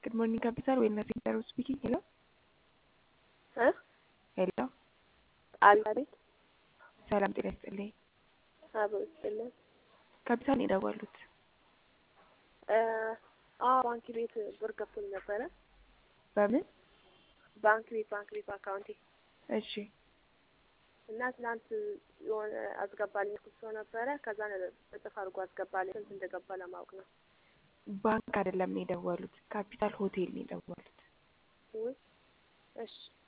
ጉድ ሞርኒንግ ካፒታል ዌልነስ ሴንተር ስፒኪንግ። ሄሎ እ ሄሎ፣ አቤት። ሰላም ጤና ይስጥልኝ። አብሮ ይስጥልን። ካፒታል ነው የደወሉት። አዎ ባንክ ቤት ብር ገብቶኝ ነበረ። በምን? ባንክ ቤት ባንክ ቤት አካውንቴ እሺ እና ትናንት የሆነ አስገባልኝ ያልኩት ሰው ነበረ። ከዛ እጥፍ አድርጎ አስገባልኝ። ስንት እንደገባ ለማወቅ ነው። ባንክ አይደለም የደወሉት፣ ካፒታል ሆቴል ነው የደወሉት። ውይ እሺ